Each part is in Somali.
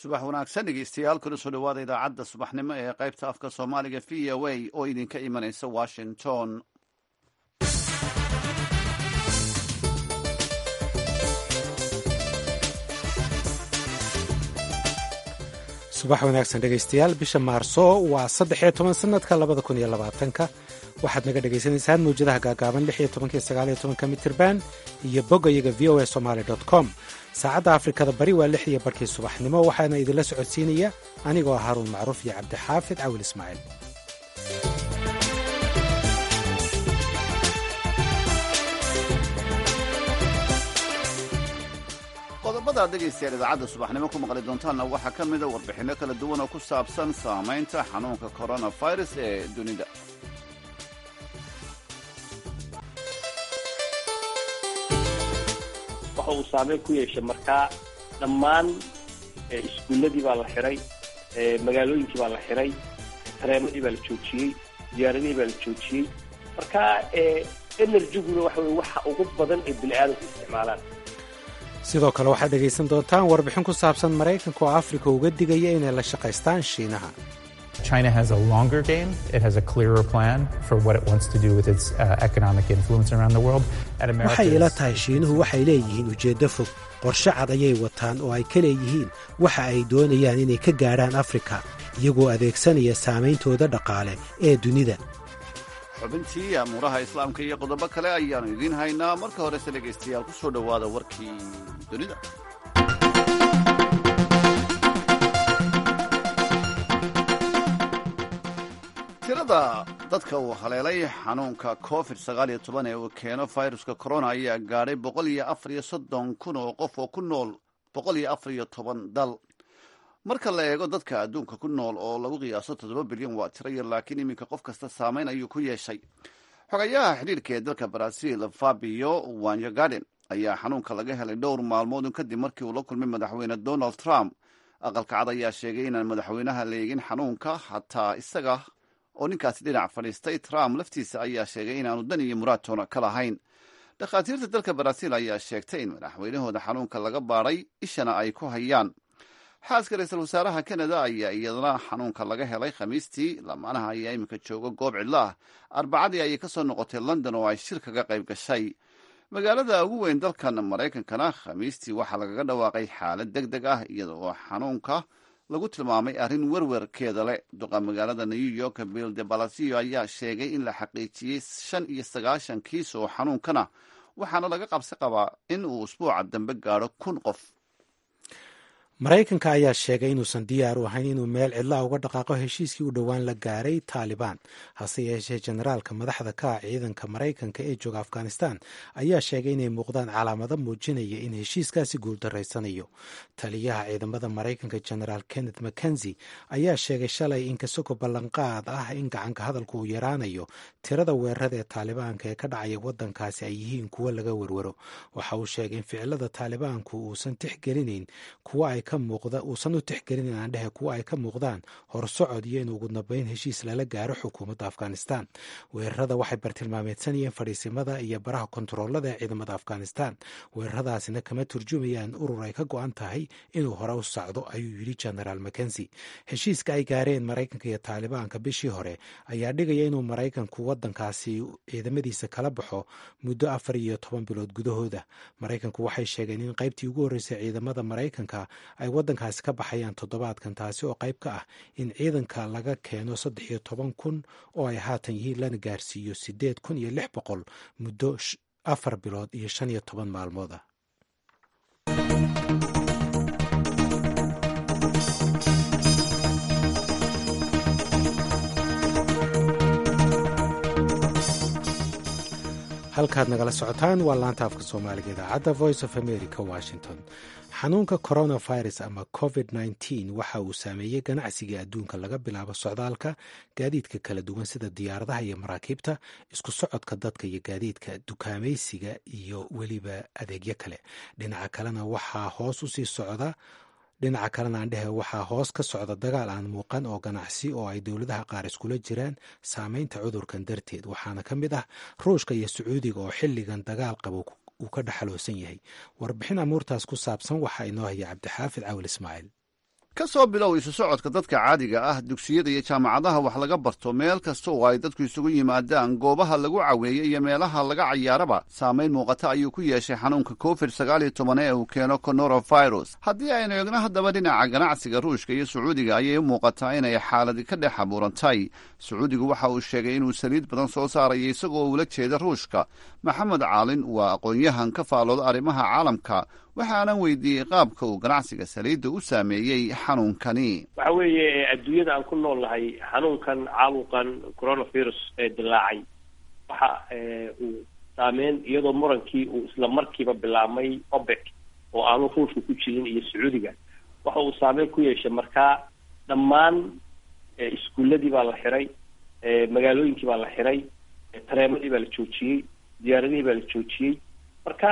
subax wanaagsan dhegeystayaal kuna soo dhawaada idaacadda subaxnimo ee qaybta afka soomaaliga v o a oo idinka imanaysa washington subax wanaagsan dhegaystayaal bisha maarso waa saddexiyo toban sanadka labada kun iyo labaatanka waxaad naga dhagaysanaysaan mawjadaha gaagaaban lix iyo tobanka iyo sagaal iyo tobanka mitirban iyo bogayaga v o a somaali dot com saacadda afrikada bari waa lix iyo barkii subaxnimo waxaana idinla socodsiinaya anigoo haruun macruuf iyo cabdixaafid cawil ismaaciil qodobada dhegaystayaal idaacadda subaxnimo ku maqli doontaanna waxaa ka mida warbixinno kala duwan oo ku saabsan saamaynta xanuunka coronavirus ee dunida waxa uu saameyn ku yeeshay markaa dhammaan iskuulladii baa la xiray magaalooyinkii baa la xiray tareemadii baa la joojiyey diyaaradihii baa la joojiyey marka enerjiguna waxa weye waxa ugu badan ee bini aadamku isticmaalaan sidoo kale waxaad dhegaysan doontaan warbixin ku saabsan maraykanka oo afrika uga digaya inay la shaqaystaan shiinaha China has a longer game. It has a clearer plan for what it wants to do with its uh, economic influence around the world. And America waxay ila is- tahay shiinuhu waxay leeyihiin ujeeddo fog qorshe cad ayay wataan oo ay ka leeyihiin waxa ay doonayaan inay ka gaadhaan afrika iyagoo adeegsanaya saameyntooda dhaqaale ee dunida xubintii amuuraha islaamka iyo qodobo kale ayaannu idiin haynaa marka horese dhegaystayaal ku soo dhowaada warkii dunida tirada dadka uu haleelay xanuunka covid sagaal iyo toban ee uu keeno viruska corona ayaa gaadhay boqol iyo afar iyo soddon kun oo qof oo ku nool boqol iyo afar iyo toban dal marka la eego dadka adduunka ku nool oo lagu qiyaaso toddoba bilyan waa tiro yar laakiin iminka qof kasta saameyn ayuu ku yeeshay xogayaha xidhiirka ee dalka brazil fabio wanyogaden ayaa xanuunka laga helay dhowr maalmoodun kadib markii uu la kulmay madaxweyne donald trump aqalka cad ayaa sheegay inaan madaxweynaha leegin xanuunka xataa isaga oo ninkaasi dhinac fadhiistay trump laftiisa ayaa sheegay inaanu dan iyo muraadtoona ka lahayn dhakhaatiirta dalka brazil ayaa sheegtay in madaxweynahooda xanuunka laga baadhay ishana ay ku hayaan xaaska ra-iisul wasaaraha canada ayaa iyadana xanuunka laga helay khamiistii lamaanaha ayaa iminka jooga goob cidlo ah arbacadii ayay ka soo noqotay london oo ay shir kaga qayb gashay magaalada ugu weyn dalkan maraykankana khamiistii waxaa lagaga dhawaaqay xaalad deg deg ah iyada oo xanuunka lagu tilmaamay arrin werwerkeeda leh duqa magaalada new york bill de balasio ayaa sheegay in la xaqiijiyey shan iyo sagaashan kiis oo xanuunkana waxaana laga qabsi qabaa in uu usbuuca dambe gaadho kun qof maraykanka ayaa sheegay inuusan diyaar u ahayn inuu meel cidla uga dhaqaaqo heshiiskii u dhowaan la gaaray taalibaan hase yeeshee generaalka madaxda ka ah ciidanka maraykanka ee jooga afghanistan ayaa sheegay inay muuqdaan calaamado muujinaya in heshiiskaasi guuldarraysanayo taliyaha ciidamada maraykanka generaal kenneth mackenzie ayaa sheegay shalay in kasoko ballanqaad ah in gacanka hadalku uu yaraanayo tirada weerarada ee taalibaanka ee ka dhacaya wadankaasi ay yihiin kuwo laga werwaro waxa uu sheegay in ficilada taalibaanku uusan tixgelinayn kuwa ay uusan u tixgelin inaan dhehe kuwa ay ka muuqdaan horsocod iyo in ugu dambeyn heshiis lala gaaro xukuumadda afghanistan weerarada waxay bartilmaameedsanayeen fadhiisimada iyo baraha kontaroolada ee ciidamada afghanistan weeraradaasina kama turjumayaan urur ay ka go-an tahay inuu hore u socdo ayuu yidhi genaraal mackenzie heshiiska ay gaareen maraykanka iyo taalibaanka bishii hore ayaa dhigaya inuu maraykanku wadankaasi ciidamadiisa kala baxo muddo afar iyo toban bilood gudahooda maraykanku waxay sheegeen in qaybtii ugu horreysay ciidamada maraykanka ay wadankaasi ka baxayaan toddobaadkan taasi oo qayb ka ah in ciidanka laga keeno saddex iyo toban kun oo ay haatan yihiin lana gaarsiiyo siddeed kun iyo lix boqol muddo afar bilood iyo shan iyo toban maalmood ah halkaad nagala socotaan waa laanta afka soomaaliga idaacadda voice of america washington xanuunka coronavirus ama covid nteen waxa uu saameeyey ganacsiga adduunka laga bilaabo socdaalka gaadiidka kala duwan sida diyaaradaha iyo maraakiibta isku socodka dadka iyo gaadiidka dukaamaysiga iyo weliba adeegyo kale dhinaca kalena waxaa hoos usii socda dhinaca kalena aan dhehe waxaa hoos ka socda dagaal aan muuqan oo ganacsi oo ay dowladaha qaar iskula jiraan saameynta cudurkan darteed waxaana ka mid ah ruushka iyo sacuudiga oo xilligan dagaal qabo uu ka dhexaloosan yahay warbixin amuurtaas ku saabsan waxaa inoo haya cabdixaafid cawil ismaaciil ka soo bilow isu socodka dadka caadiga ah dugsiyada iyo jaamacadaha wax laga barto meel kasta oo ay dadku isugu yimaadaan goobaha lagu caweeyo iyo meelaha laga cayaaraba saamayn muuqata ayuu ku yeeshay xanuunka covid sagaal iyo toban ee uu keeno coronavirus haddii aynu eegno haddaba dhinaca ganacsiga ruushka iyo sacuudiga ayay u muuqataa inay xaaladi ka dhex abuurantay sacuudigu waxa uu sheegay inuu saliid badan soo saaraya isagoo ula jeeda ruushka maxamed caalin waa aqoon-yahan ka faalooda arrimaha caalamka waxaanan weydiiyey qaabka uu ganacsiga saliidda u saameeyey xanuunkani waxa weeye adduunyada aan ku nool nahay xanuunkan caabuqan coronavirus ee dilaacay waxa uu saameyn iyadoo murankii uu isla markiiba bilaabmay obek oo aanu ruushka ku jirin iyo sacuudiga waxa uu saameyn ku yeeshay markaa dhammaan iskuuladii baa la xiray magaalooyinkii baa la xiray tareemadii baa la joojiyey diyaaradihii baa la joojiyey marka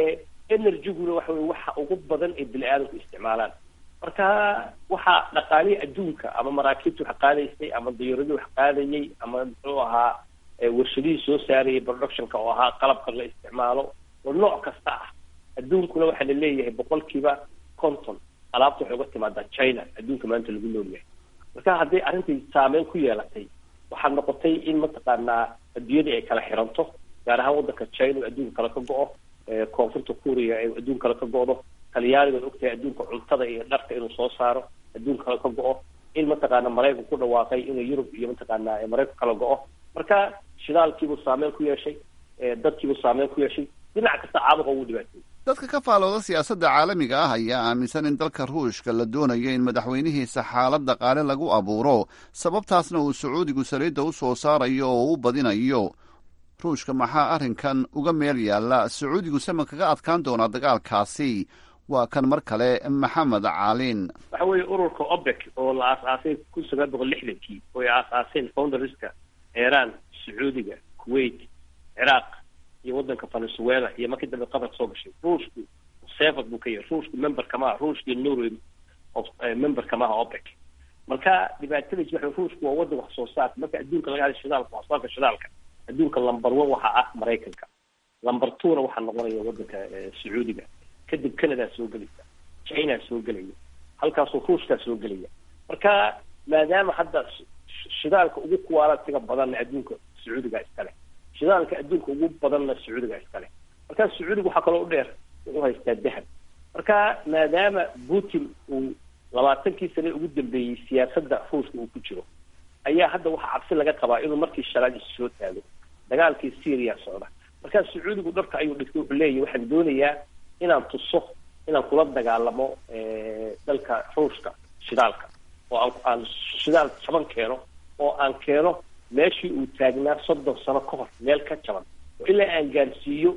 energyguna waxa weye waxa ugu badan ee bini aadamku isticmaalaan marka waxa dhaqaalihii adduunka ama maraakiibta wax qaadaysay ama diyaaradii wax qaadayay ama muxuu ahaa warshadihii soo saarayay productionka oo ahaa qalabka la isticmaalo oo nooc kasta ah adduunkuna waxaa la leeyahay boqolkiiba conton alaabta waxay uga timaadaa china adduunka maanta lagu nool yahay marka hadday arrintai saameyn ku yeelatay waxaa noqotay in mataqaanaa adduunyadii ay kala xiranto gaar ahaan waddanka china oo adduunka kale ka go-o koonfurta kuuriya ay adduun kale ka go-do talyaanigaad ogtahay adduunka cuntada iyo dharka inuu soo saaro adduun kale ka go-o in mataqaana maraykanku ku dhawaaqay inuu yurub iyo mataqaana maraykanku kala go-o marka shidaalkiibuu saameyn ku yeeshay dadkiibuu saameyn ku yeeshay dhinac kasta caabuqa ugu dhibaatay dadka ka faalooda siyaasadda caalamiga ah ayaa aaminsan in dalka ruushka la doonayo in madaxweynihiisa xaalad dhaqaale lagu abuuro sababtaasna uu sacuudigu saliidda u soo saarayo oo u badinayo ruushka maxaa arrinkan uga meel yaalla sacuudigu sama kaga adkaan doonaa dagaalkaasi waa kan mar kale maxamed caalin waxa weeye ururka obek oo la aas-aasay kun sagaal boqol lixdankii oo ay aas-aaseen founderska iran sacuudiga kuwait ciraaq iyo waddanka venezuela iyo markii dambe qatar soo gashay ruushku sevad buu ka yahay ruushku memberka maaha ruushka iyo norway memberka maaha opec marka dhibaatadiis waxa ruushku waa waddan wax soo saarka marka adduunka laga hadlay shidaalka wax soo saarka shidaalka adduunka lumber one waxaa ah maraykanka lumber twona waxaa noqonaya waddanka sacuudiga kadib canada soo gelaysa china soo gelaya halkaasuu ruushkaa soo gelaya marka maadaama hadda shidaalka ugu kuwaalatiga badanna adduunka sacuudiga iskale shidaalka adduunka ugu badanna sacuudiga iskale marka sacuudiga waxaa kaloo u dheer wuxuu haystaa dahab marka maadaama putin uu labaatankii sane ugu dambeeyey siyaasadda ruushka uu ku jiro ayaa hadda waxaa cabsi laga qabaa inuu markii shalaad isu soo taago dagaalkii syria socda markaa sacuudigu dharka ayuu dhigtay wuxuu leeyahy waxaan doonayaa inaan tuso inaan kula dagaalamo dalka ruushka shidaalka oo aan aan shidaal jaban keeno oo aan keeno meeshii uu taagnaa soddon sano ka hor meel ka jaban oo ilaa aan gaarsiiyo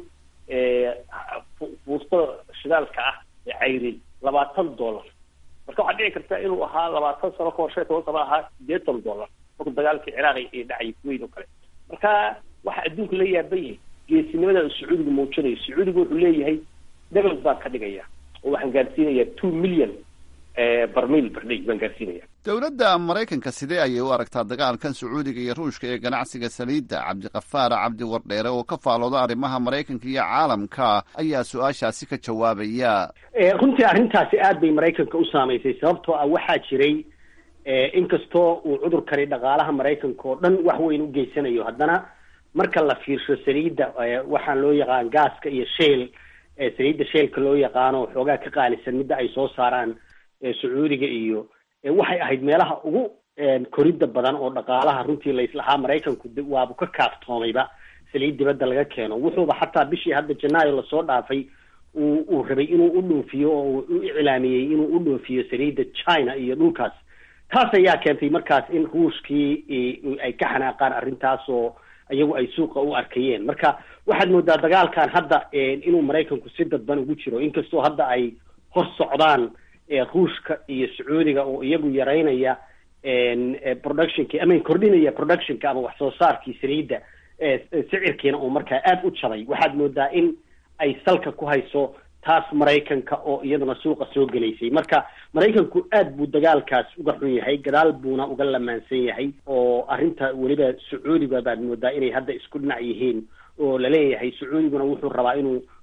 fuustada shidaalka ah ee cayrin labaatan dollar marka waxaa dhici karta inuu ahaa labaatan sano kahor shan toban sano ahaa sideetan dollar markuu dagaalkii ciraaqi ee dhacay kuwait oo kale marka waxa adduunka la yaaban yahay geesinimada sacuudiga muujinayo sacuudiga wuxuu leeyahay debel baan ka dhigaya oo waxaan gaarsiinayaa two million barmiil bardhay baan gaarsiinaya dowladda maraykanka sidee ayay u aragtaa dagaalkan sacuudiga iyo ruushka ee ganacsiga saliidda cabdiqafaar cabdi wardheere oo ka faalooda arrimaha maraykanka iyo caalamka ayaa su-aashaasi ka jawaabaya runtii arrintaasi aad bay maraykanka u saamaysay sababtoo ah waxaa jiray inkastoo uu cudurkani dhaqaalaha maraykanka oo dhan wax weyn u geysanayo haddana marka la fiirsho saliidda waxaan loo yaqaan gaaska iyo sheel saliidda sheelka loo yaqaano xoogaa ka qaalisan midda ay soo saaraan sacuudiga iyo waxay ahayd meelaha ugu koridda badan oo dhaqaalaha runtii laislahaa maraykanku waabu ka kaaftoomayba saliid dibadda laga keeno wuxuuba xataa bishii hadda janaayo lasoo dhaafay uu uu rabay inuu u dhoofiyo oo uu u iclaamiyey inuu u dhoofiyo saliidda china iyo dhulkaas taas ayaa keentay markaas in ruushkii ay ka xanaaqaan arrintaas oo iyagu ay suuqa u arkayeen marka waxaad moodaa dagaalkan hadda inuu maraykanku si dadban ugu jiro inkastoo hadda ay hor socdaan ruushka iyo sacuudiga oo iyagu yaraynaya productionki ama kordhinaya productionka ama wax soo saarkii saliidda sicirkiina uu markaa aada u jabay waxaad moodaa in ay salka ku hayso taas maraykanka oo iyaduna suuqa soo gelaysay marka maraykanku aad buu dagaalkaas uga xun yahay gadaal buuna uga lamaansan yahay oo arrinta weliba sacuudiga baad moodaa inay hadda isku dhinac yihiin oo laleeyahay sacuudiguna wuxuu rabaa inuu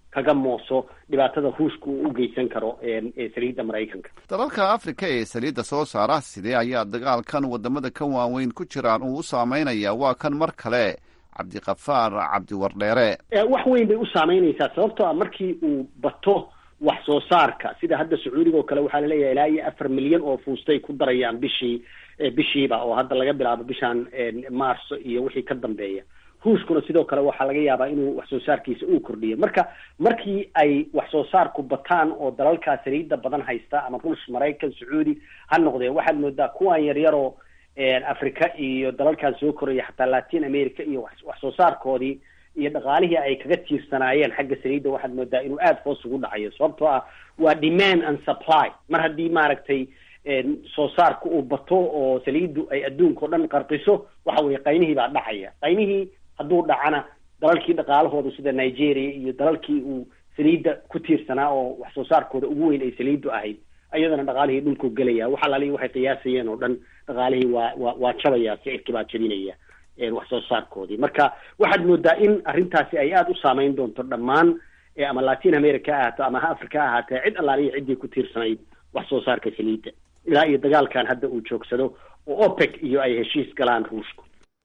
kaga mooso dhibaatada ruushka uu u geysan karo saliidda maraykanka dalalka afrika ee saliidda soo saara sidee ayaa dagaalkan wadamada ka waaweyn ku jiraan uu u saameynaya waa kan mar kale cabdiqafaar cabdiwardheere wax weyn bay u saameynaysaa sababtoo ah markii uu bato wax soo saarka sida hadda sacuudiga oo kale waxaa laleeyahay ilaa iyo afar milyan oo fuustay ku darayaan bishii bishiiba oo hadda laga bilaabo bishan maarso iyo wixii ka dambeeya ruushkuna sidoo kale waxaa laga yaabaa inuu wax soo saarkiisa uu kordhiyo marka markii ay wax soo saarku bataan oo dalalkaa saliidda badan haysta ama ruush maraykan sacuudi ha noqdeen waxaad moodaa kuwan yaryaroo africa iyo dalalkan soo koraya xataa latin america iyo wax soo saarkoodii iyo dhaqaalihii ay kaga tiirsanaayeen xagga saliidda waxaad moodaa inuu aada hoos ugu dhacayo sababtoo ah waa demand and supply mar haddii maaragtay soo saarka uu bato oo saliiddu ay adduunka o dhan qarqiso waxa weye qaymihii baa dhacaya qaymihii hadduu dhacana dalalkii dhaqaalahooda sida nigeria iyo dalalkii uu saliidda ku tiirsanaa oo wax soo saarkooda ugu weyn ay saliiddu ahayd ayadana dhaqaalihii dhulku gelaya wax alaalihi waxay qiyaasayeen oo dhan dhaqaalihii waa waa waa jabaya sicirkii baa jabinaya wax soo saarkoodii marka waxaad moodaa in arrintaasi ay aada u saameyn doonto dhammaan ama latin america ha ahaato ama ha africa ha ahaatee cid allaalihi ciddii ku tiirsanayd wax soo saarka saliidda ilaa iyo dagaalkan hadda uu joogsado oo opec iyo ay heshiis galaan ruushku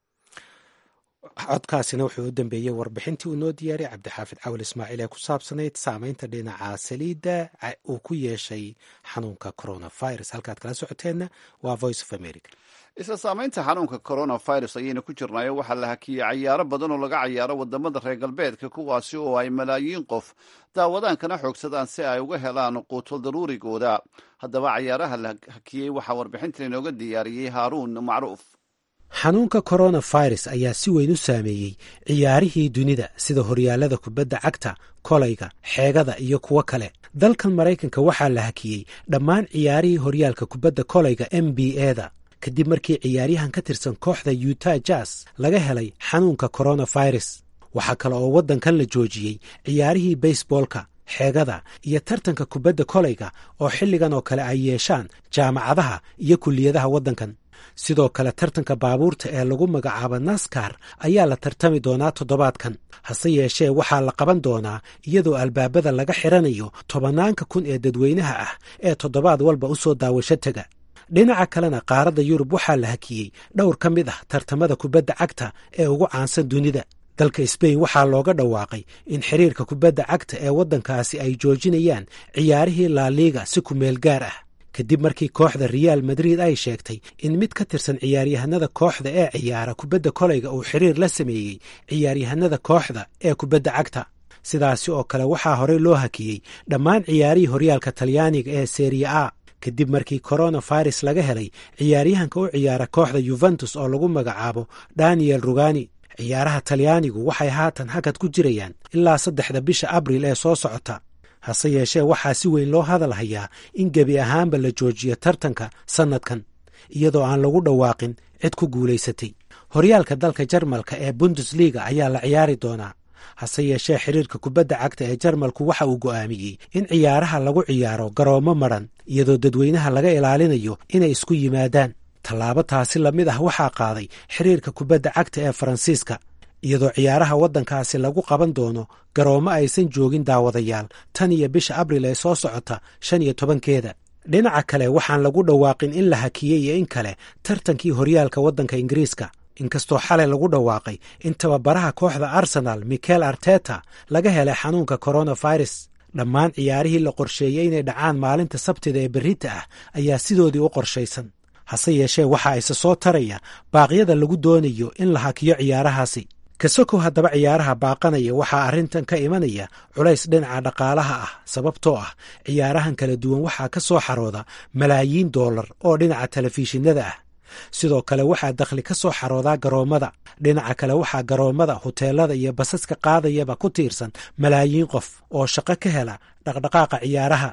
codkaasina wuxuu u dambeeyey warbixintii uu noo diyaariyay cabdixaafid cawal ismaaciil ee ku saabsanayd saameynta dhinaca saliidda uu ku yeeshay xanuunka coronavirus halkaad kala socoteenna waa voice of america isla saameynta xanuunka coronavirus ayayna ku jirnaayo waxaa la hakiyey cayaaro badan oo laga cayaaro wadamada reer galbeedka kuwaasi oo ay malaayiin qof daawadaankana xoogsadaan si ay uga helaan quuto daruurigooda haddaba cayaaraha la hakiyey waxaa warbixintan inooga diyaariyey haaruun macruuf xanuunka coronavirus ayaa si weyn u saameeyey ciyaarihii dunida sida horyaalada kubadda cagta kolayga xeegada iyo kuwo kale dalkan maraykanka waxaa la hakiyey dhammaan ciyaarihii horyaalka kubadda kolayga m b eda kadib markii ciyaaryahan ka tirsan kooxda yuta jas laga helay xanuunka coronavirus waxaa kale oo waddankan la joojiyey ciyaarihii baseboolka xeegada iyo tartanka kubadda kolayga oo xilligan oo kale ay yeeshaan jaamacadaha iyo kulliyadaha waddankan sidoo kale tartanka baabuurta ee lagu magacaabo naskar ayaa la tartami doonaa toddobaadkan hase yeeshee waxaa la qaban doonaa iyadoo albaabada laga xiranayo tobanaanka kun ee dadweynaha ah ee toddobaad walba u soo daawasho tega dhinaca kalena qaaradda yurub waxaa la hakiyey dhowr ka mid ah tartamada kubadda cagta ee ugu caansan dunida dalka sbain waxaa looga dhawaaqay in xiriirka kubadda cagta ee waddankaasi ay joojinayaan ciyaarihii laaliiga si ku meel gaar ah kadib markii kooxda reaal madrid ay sheegtay in mid ka tirsan ciyaaryahanada kooxda ee ciyaara kubadda kolayga uu xiriir la sameeyey ciyaaryahanada kooxda ee kubadda cagta sidaasi oo kale waxaa horey loo hakiyey dhammaan ciyaarihii horyaalka talyaaniga ee seriya a kadib markii coronavirus laga helay ciyaaryahanka u ciyaara kooxda yuventus oo lagu magacaabo daniel rugani ciyaaraha talyaanigu waxay haatan hakad ku jirayaan ilaa saddexda bisha abril ee soo socota hase yeeshee waxaa si weyn loo hadal hayaa in gebi ahaanba la joojiyo tartanka sannadkan iyadoo aan lagu dhawaaqin cid ku guulaysatay horyaalka dalka jarmalka ee bundesliga ayaa la ciyaari doonaa hase yeeshee xiriirka kubadda cagta ee jarmalku waxa uu go'aamiyey in ciyaaraha lagu ciyaaro garoomo madran iyadoo dadweynaha laga ilaalinayo inay isku yimaadaan tallaabo taasi lamid ah waxaa qaaday xiriirka kubadda cagta ee faransiiska iyadoo ciyaaraha waddankaasi lagu qaban doono garoomo aysan joogin daawadayaal tan iyo bisha abril ee soo socota shan iyo tobankeeda dhinaca kale waxaan lagu dhawaaqin in la hakiyey iyo in kale tartankii horyaalka waddanka ingiriiska inkastoo xalay lagu dhawaaqay in tababaraha kooxda arsenal michael arteta laga helay xanuunka coronavirus dhammaan ciyaarihii la qorsheeyey inay dhacaan maalinta sabtida ee berrita ah ayaa sidoodii u qorshaysan hase yeeshee waxaa isa soo taraya baaqyada lagu doonayo in la hakiyo ciyaarahaasi kasokow haddaba ciyaaraha baaqanaya waxaa arrintan ka imanaya culays dhinaca dhaqaalaha ah sababtoo ah ciyaarahan kala duwan waxaa ka soo xarooda malaayiin doolar oo dhinaca telefishinada ah sidoo kale waxaa dakhli ka soo xaroodaa garoommada dhinaca kale waxaa garoommada huteelada iyo basaska qaadayaba ku tiirsan malaayiin qof oo shaqo ka hela dhaqdhaqaaqa ciyaaraha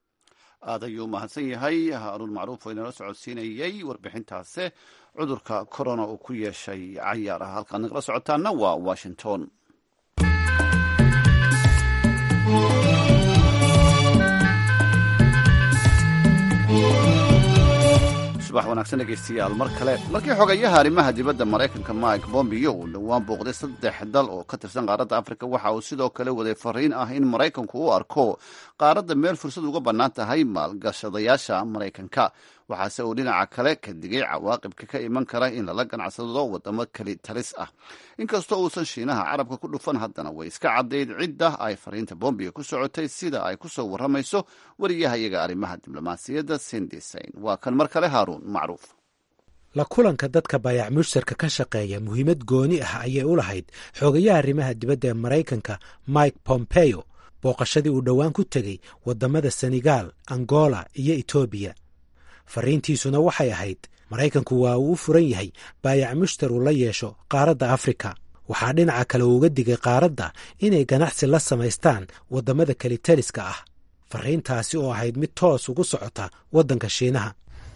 aad ayuu mahadsan yahay haaruun macruuf oo inala socodsiinayey warbixintaase cudurka corona uu ku yeeshay cayaaraha halkaad nagala socotaana waa washington subax wanaagsan dhegaystayaal mar kale markii xogayaha arrimaha dibadda maraykanka mike bombeo uu dhowaan booqday saddex dal oo ka tirsan qaaradda afrika waxa uu sidoo kale waday fariin ah in maraykanku u arko qaaradda meel fursad uga bannaan tahay maalgashadayaasha maraykanka waxaase uu dhinaca kale ka digay cawaaqibka ka iman kara in lala ganacsado wadamo keli talis ah inkastoo uusan shiinaha carabka ku dhufan haddana way iska caddayd cidda ay fariinta bombeo ku socotay sida ay ku soo warramayso wariyahayaga arrimaha diblomaasiyadda sindisain waa kan mar kale haaruun macruuf la kulanka dadka baayac mushtarka ka shaqeeya muhiimad gooni ah ayay u lahayd xoogayaha arrimaha dibadda ee maraykanka mike pompeo booqashadii uu dhowaan ku tegey waddamada senegal angola iyo etoobiya fariintiisuna waxay ahayd maraykanku waa uu u furan yahay baayac mushtar uu la yeesho qaaradda afrika waxaa dhinaca kale uuga digay qaaradda inay ganacsi la samaystaan waddamada kelitaliska ah fariintaasi oo ahayd mid toos ugu socota waddanka shiinaha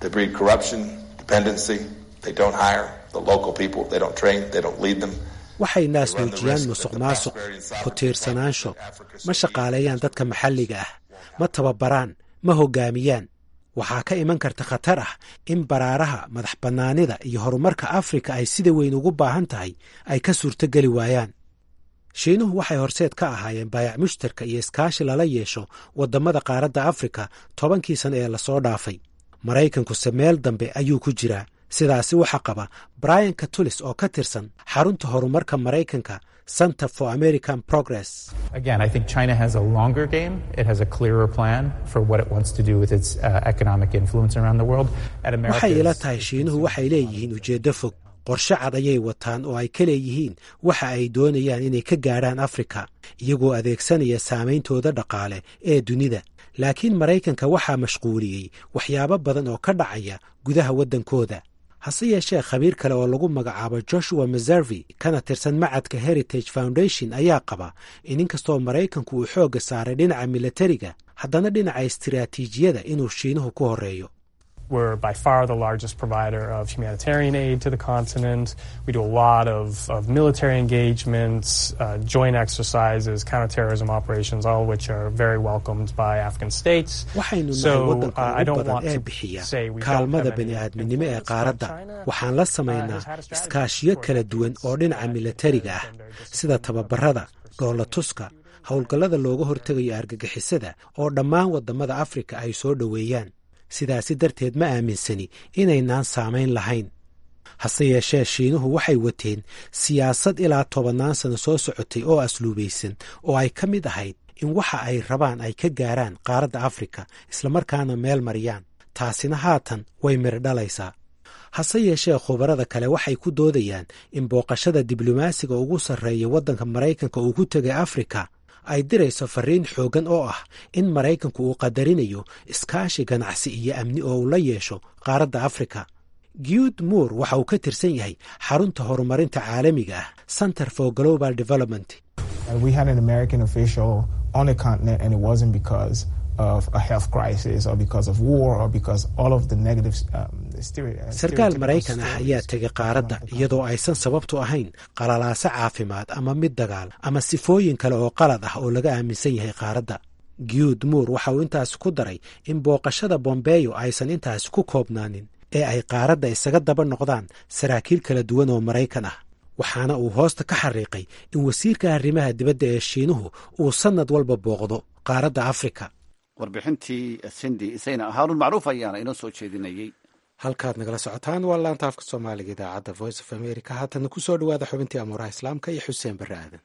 waxay naasnuujiyaan musuq maasuq ku tiirsanaansho ma shaqaaleeyaan dadka maxalliga ah ma tababaraan ma hoggaamiyaan waxaa ka iman karta khatar ah in baraaraha madax bannaanida iyo horumarka afrika ay sida weyn ugu baahan tahay ay ka suurtogeli waayaan shiinuhu waxay horseed ka ahaayeen baayac mushtarka iyo iskaashi lala yeesho waddamada qaaradda afrika tobankii sano ee lasoo dhaafay maraykankuse meel dambe ayuu ku jiraa sidaasi waxaa qaba brian katulis oo ka tirsan xarunta horumarka maraykanka center for american progress Again, I think China has a longer game. It has a clearer plan for what it wants to do with its uh, economic influence around the world. And America waxay ila is- tahay shiinuhu waxay leeyihiin ujeeddo fog qorshe cad ayay wataan oo ay ka leeyihiin waxa ay doonayaan inay ka gaadhaan afrika iyagoo adeegsanaya saameyntooda dhaqaale ee dunida laakiin maraykanka waxaa mashquuliyey waxyaabo badan oo ka dhacaya gudaha waddankooda hase yeeshee khabiir kale oo lagu magacaabo joshua meservi kana tirsan macadka heritage foundation ayaa qaba in inkastoo maraykanku uu xoogga saaray dhinaca milatariga haddana dhinaca istiraatiijiyada inuu shiinuhu ku horreeyo We're by far the largest provider of humanitarian aid to the continent. We do a lot of, of military engagements, uh, joint exercises, counterterrorism operations, all of which are very welcomed by African states. waxaynu nahay So, waddanka uh, I ugu don't badan want ee to bixiya say we don't kaalmada have any bani'aadminimo ee influence, qaaradda but China, waxaan la uh, samaynaa has had a strategy iskaashiyo for kala duwan decades oo dhinaca that milatariga has ah been very sida disciplined tababarada about this dhoola pursuit. tuska howlgallada looga hortegayo argagixisada oo dhammaan waddamada afrika ay soo dhoweeyaan sidaasi darteed ma aaminsani inaynaan saamayn lahayn hase yeeshee shiinuhu waxay wateen siyaasad ilaa tobannaan sano soo socotay oo asluubaysan oo ay ka mid ahayd in waxa ay rabaan ay ka gaaraan qaaradda afrika islamarkaana meel mariyaan taasina haatan way miri dhalaysaa hase yeeshee khubarada kale waxay ku doodayaan in booqashada diblomaasiga ugu sarreeya waddanka maraykanka uu ku tegay afrika ay dirayso fariin xooggan oo ah in maraykanku uu qadarinayo iskaashi ganacsi iyo amni oo uu la yeesho qaaradda afrika guud moore waxa uu ka tirsan yahay xarunta horumarinta caalamiga ah center for global development Uh, we had an American official on the continent, and it wasn't because of a health crisis or because of war or because all of the negative um, stere- uh, sarkaal stereotypical maraykan ah ayaa stories tegay around qaaradda the iyadoo aysan sababtu ahayn qalalaaso caafimaad ama mid dagaal ama sifooyin kale oo qalad ah oo laga aaminsan yahay qaaradda guud moore waxa uu intaasi ku daray in booqashada bombeyo aysan intaasi ku koobnaanin ee ay qaaradda isaga daba noqdaan saraakiil kala duwan oo maraykan ah waxaana uu hoosta ka xariiqay in wasiirka arrimaha dibadda ee shiinuhu uu sannad walba booqdo qaaradda afrika warbixintii sindi isayna haarun macruuf ayaana inoo soo jeedinayey halkaad nagala socotaan waa laanta afka soomaaliga idaacadda voice of america haatana ku soo dhowaada xubintii amuuraha islaamka iyo xuseen barre aadan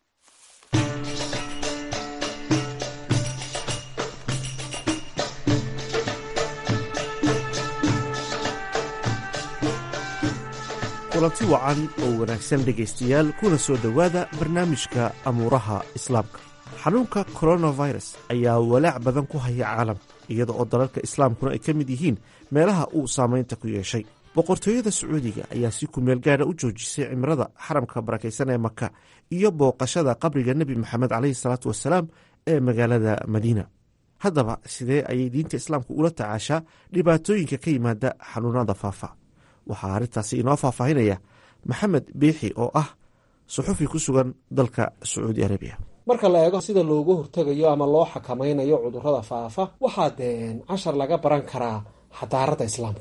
kulanti wacan oo wanaagsan dhegaystayaal kuna soo dhowaada barnaamijka amuuraha islaamka xanuunka coronavirus ayaa walaac badan ku haya caalamka iyada oo dalalka islaamkuna ay ka mid yihiin meelaha uu saamaynta ku yeeshay boqortooyada sacuudiga ayaa si kumeel gaadha u joojisay cimrada xaramka barakaysan ee maka iyo booqashada qabriga nebi maxamed caleyhi salaatu wasalaam ee magaalada madiina haddaba sidee ayay diinta islaamku ula tacaashaa dhibaatooyinka ka yimaada xanuunada faafa waxaa arrintaasi inoo faahfaahinaya maxamed biixi oo ah suxufi ku sugan dalka sacuudi arabiya marka la eego sida loogu hortegayo ama loo xakamaynayo cudurrada faafa waxaa dee cashar laga baran karaa xadaarada islaamka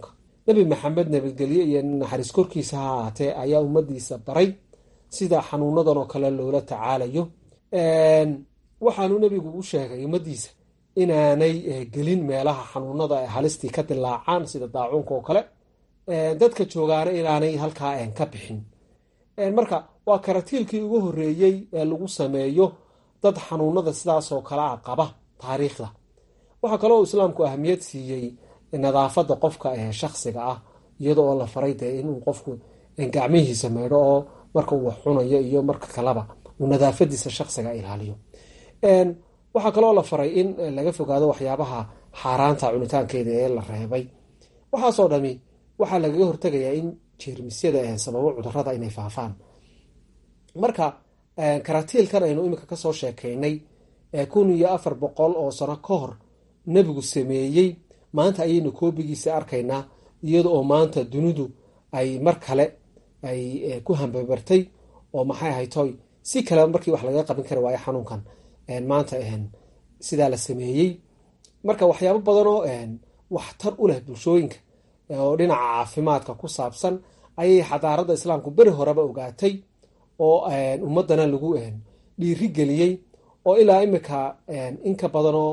nebi maxamed nabadgelye iyo naxariis korkiisa ha ahaatee ayaa ummadiisa baray sida xanuunadan oo kale loola tacaalayo waxaanu nebigu u sheegay ummadiisa inaanay gelin meelaha xanuunada ay halistii ka dilaacaan sida daacuunka oo kale dadka joogaana inaanay halkaa ka bixin marka waa karatiilkii ugu horeeyey ee lagu sameeyo dad xanuunada sidaasoo kale a qaba taariikhda waxaa kaloo islaamku ahmiyad siiyey nadaafada qofka ee shaksiga ah iyada oo la faray dee inuu qofku gacmihiisa maydho oo marka uu wax cunayo iyo marka kaleba uu nadaafadiisa shaksiga ilaaliyo waxaa kaloo la faray in laga fogaado waxyaabaha xaaraanta cunitaankeeda ee la reebay waxaasoo dhami waxaa lagaga hortegayaa in jeermisyada sababo cudurada inay faafaan marka karatiilkan aynu iminka kasoo sheekaynay kun iyo afar boqol oo sano ka hor nebigu sameeyey maanta ayaynu koobigiisa arkaynaa iyada oo maanta dunidu ay mar kale ay ku hambabartay oo maxay ahaytoy si kale markii wax laga qabin kari waayo xanuunkan maanta sidaa la sameeyey marka waxyaabo badanoo waxtar u leh bulshooyinka oo dhinaca caafimaadka ku saabsan ayay xadaarada islaamku beri horeba ogaatay oo ummadana lagu dhiiri geliyey oo ilaa imika inka badanoo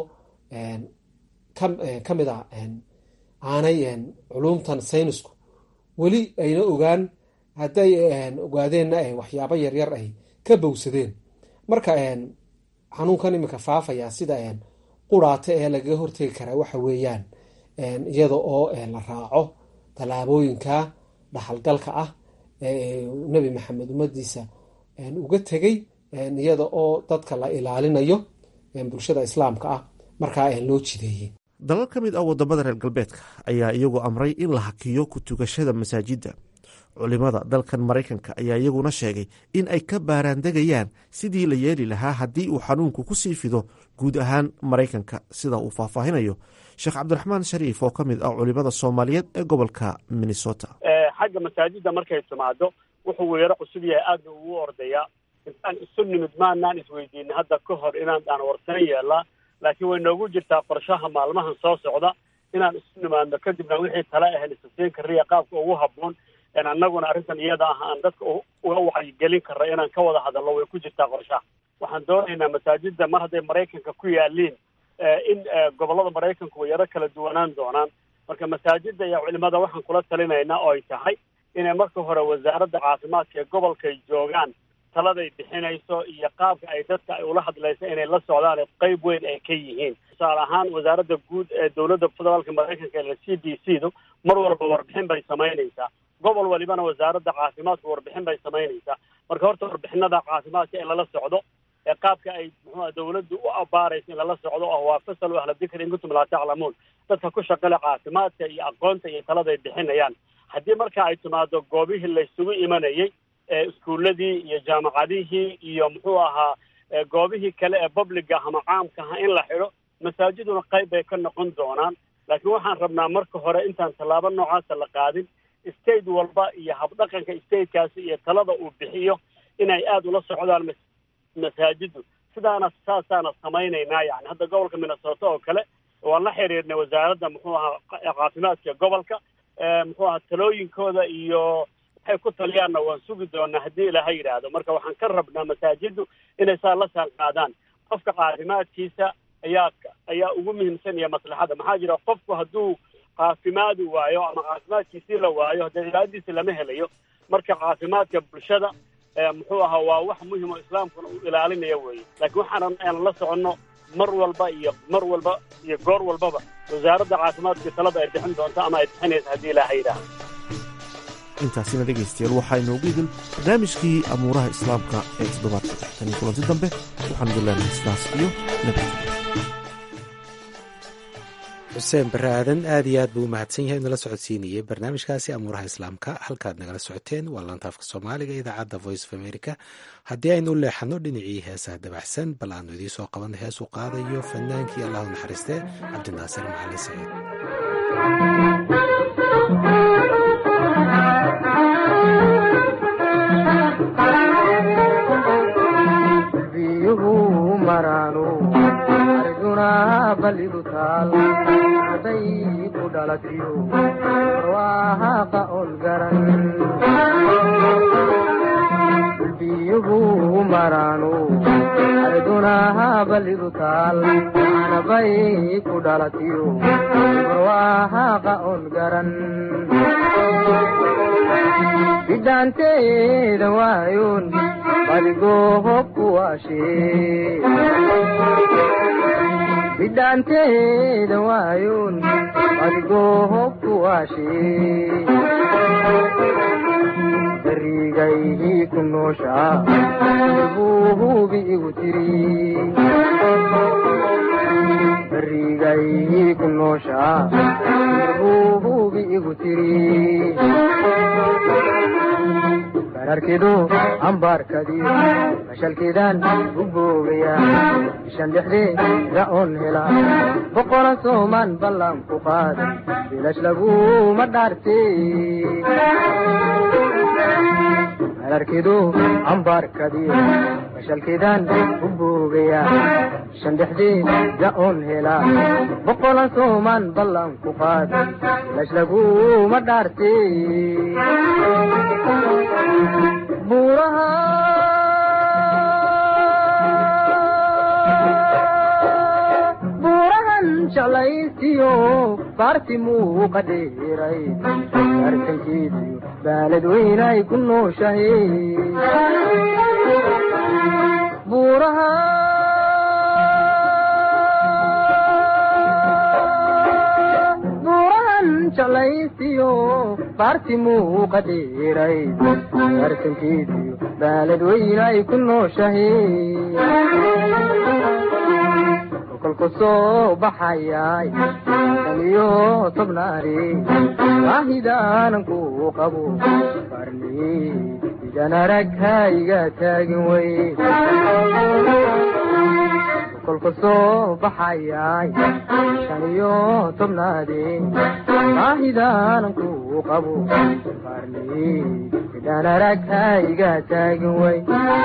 ka mid a aanay culumtan saynisku weli ayna ogaan hadday ogaadeenna waxyaabo yaryar ay ka bowsadeen marka xanuunkan imika faafaya sida quraata ee lagaga hortegi karaa waxa weeyaan iyada oo la raaco tallaabooyinka dhaxalgalka ah ee nebi maxamed ummadiisa uga tegay iyada oo dadka la ilaalinayo bulshada islaamka ah markaa loo jideeyey dalal ka mid ah wadamada reer galbeedka ayaa iyagu amray in la hakiyo ku tugashada masaajidda culimada dalkan maraykanka ayaa iyaguna sheegay in ay ka baaraandegayaan sidii la yeeli lahaa haddii uu xanuunku ku sii fido guud ahaan maraykanka sida uu faahfaahinayo sheekh cabdiraxmaan shariif oo ka mid ah culimada soomaaliyeed ee gobolka minnesota xagga masaajidda markay timaado wuxuu weero cusub yahay aadna ugu ordayaa intaan isu nimid maanaan isweydiinay hadda ka hor inaan aan warsan yeelaa laakiin way noogu jirtaa qorshaha maalmahan soo socda inaan isu nimaadno kadibna wixii tale ahayn isasiin kariya qaabka ugu habboon annaguna arrintan iyada ah aan dadka uga wacyigelin karra inaan ka wada hadalno way ku jirtaa qorshaha waxaan doonaynaa masaajidda mar hadday maraykanka ku yaaliin in gobollada maraykanku way yaro kala duwanaan doonaan marka masaajidda iyo culimada waxaan kula talinaynaa oo ay tahay inay marka hore wasaaradda caafimaadka ee gobolkay joogaan taladay bixinayso iyo qaabka ay dadka ay ula hadlayso inay la socdaan qayb weyn ay ka yihiin tusaale ahaan wasaaradda guud ee dowladda federaalka maraykanka ee c d c du mar walba warbixin bay samaynaysaa gobol walibana wasaaradda caafimaadku warbixin bay samaynaysaa marka horta warbixinada caafimaadka in lala socdo ee qaabka ay muxuua dawladdu u abaarayso in lala socdo oo waa fasalu ahla dikri in kuntum laa taclamuun dadka ku shaqale caafimaadka iyo aqoonta iyo taladay bixinayaan haddii marka ay timaado goobihii laysugu imanayay iskuuladii iyo jaamacadihii iyo muxuu ahaa goobihii kale ee publiga ama caamkaha in la xidho masaajiduna qayb bay ka noqon doonaan laakiin waxaan rabnaa marka hore intaan tallaabo noocaasa la qaadin state walba iyo habdhaqanka statekaasi iyo talada uu bixiyo inay aada ula socdaan masaajiddu sidaana saasaana samaynaynaa yani hadda gobolka minnesota oo kale waan la xiriirnay wasaaradda muxuu ahaa caafimaadka gobolka muxuu ahaa talooyinkooda iyo waxay ku taliyaanna waan sugi doonaa haddii ilaaha yidhaahdo marka waxaan ka rabnaa masaajiddu inay saa la saan qaadaan qofka caafimaadkiisa ayaa ayaa ugu muhiimsan iyo maslaxada maxaa jira qofku hadduu caafimaadi waayo ama caafimaadkiisii la waayo haddee cibaadadiisi lama helayo marka caafimaadka bulshada muxuu ahaa waa wax muhim oo islaamkuna uu ilaalinaya weeye laakiin waxaan aan la soconno mar walba iyo mar walba iyo goor walbaba wasaaradda caafimaadka talada ay bixin doonto ama ay bixinaysa haddii ilaaha yidhaahdo intaasina dhegaystayaal waxaa inoogu idin barnaamijkii amuuraha islaamka ee toddobaadka tan iyo kulanti dambe waxaan idin leenahay sidaas iyo nabadgelyo xuseen bare aadan aad iyo aad buu u mahadsan yahay nala socodsiinayey barnaamijkaasi amuuraha islaamka halkaad nagala socoteen waa laantaafka soomaaliga idaacadda voice of america haddii aynu u leexanno dhinacii heesaha dabaxsan bal aanu idiin soo qabanno heesuu qaadayo fanaankii allahu naxariiste cabdinaasir macalin saciid biyuhu maraano arjuna baligu taal taal haday ku dhalatiyo barwaahaqa on garan biyuhu maraanu arduna balidu taal anabay ku dhalatiyo barwaahaqa on garan bidhaanteeda waayoon badigoo hobku waashee bidhaanteeda waayoon badigoo hobku waashee barigaygii ku nooshaa buu hubi igu tiri barigaygii ku nooshaa buu hubi igu tiri bararkidu ambaarkadii mashalkiidaan u boogaya bishan dhexdeeda oon hela boqola soomaan ballan ku qaada bilash laguma dhaarte bararkidu ambaarkadii mashalkiidaan u boogaya bishan dhexdeeda oon hela boqola soomaan ballan ku qaada bilash laguma dhaarte buuraha buurahan jeclaysiyo baarti muuqa dheeray arkankeediyo baalad weynay ku nooshahe buuraha jeclaysiyo baarti muuqa dheeray arkankeediyo baalad weynay ku nooshahe kolku soo baxayay shan iyo tobnaari baahidaanan ku qabo barni idan arag hayga taagin wey kolku soo baxayay shan iyo tobnaadi baahidaanan ku qabo barni idan arag hayga taagin wey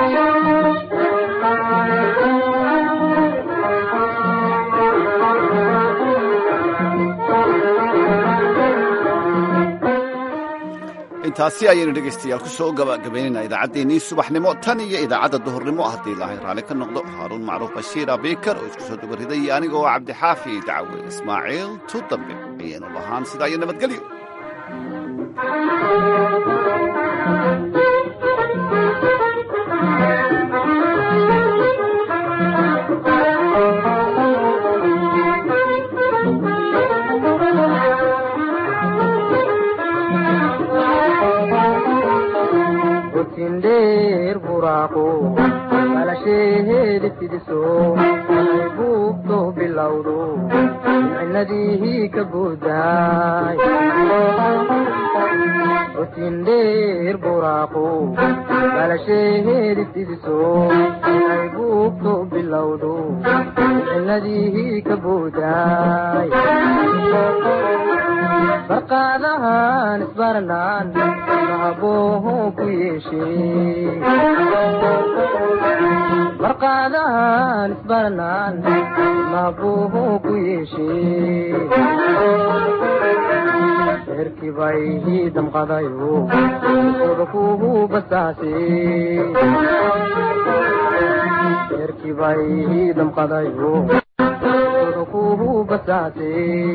intaasi ayaynu dhegaystayaal ku soo gabagabaynayna idaacaddeenii subaxnimo tan iyo idaacadda duhurnimo haddii ilaahay raalli ka noqdo haaruun macruuf bashiir abiikar oo isku soo dubariday iyo aniga oo cabdixaafi dacawe ismaaciil tu dambe ayaynu lahaan sidaa iyo nabadgelyo dheer buraaqo balasheheedi fidiso ay buugto bilowdo micnadii ka buudaay otin dheer buraaqo balasheheedi fidiso ay buugto bilowdo micnadii ka buudaay barqaadahan isbarnaan mahabooho ku yeeshee barqaadahan isbarnaan mahabooho ku yeeshee reerkii bay ii damqadayo oda kuhu basaase reerkii bay ii damqadayo oda kuhu basaase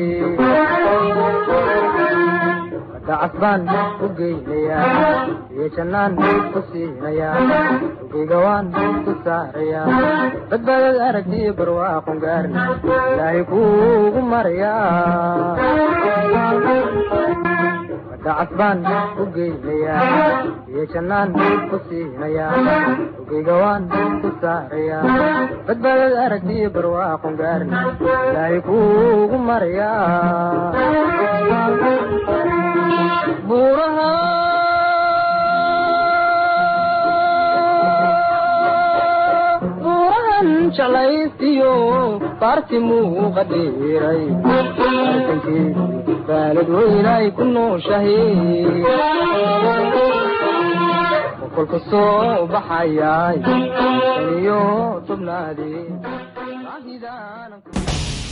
dacas baan u geynayaa iyo jannaan ku siinayaa ugeyga waan ku saarayaa badbaadad aragtiyo barwaaqon gaarna ilaahay kuugu marayaa dacas baan u geynayaa iyo jannaan ku siinayaa ugeyga waan ku saarayaa badbaadad aragtiyo barwaaqon gaarna ilaahay kuugu marayaa buuraha buurahan jalaystiyo baarti muuqa dheeray arkankeedi baalad weynay ku nooshahe kolka soo baxayay shan iyo tobnaadi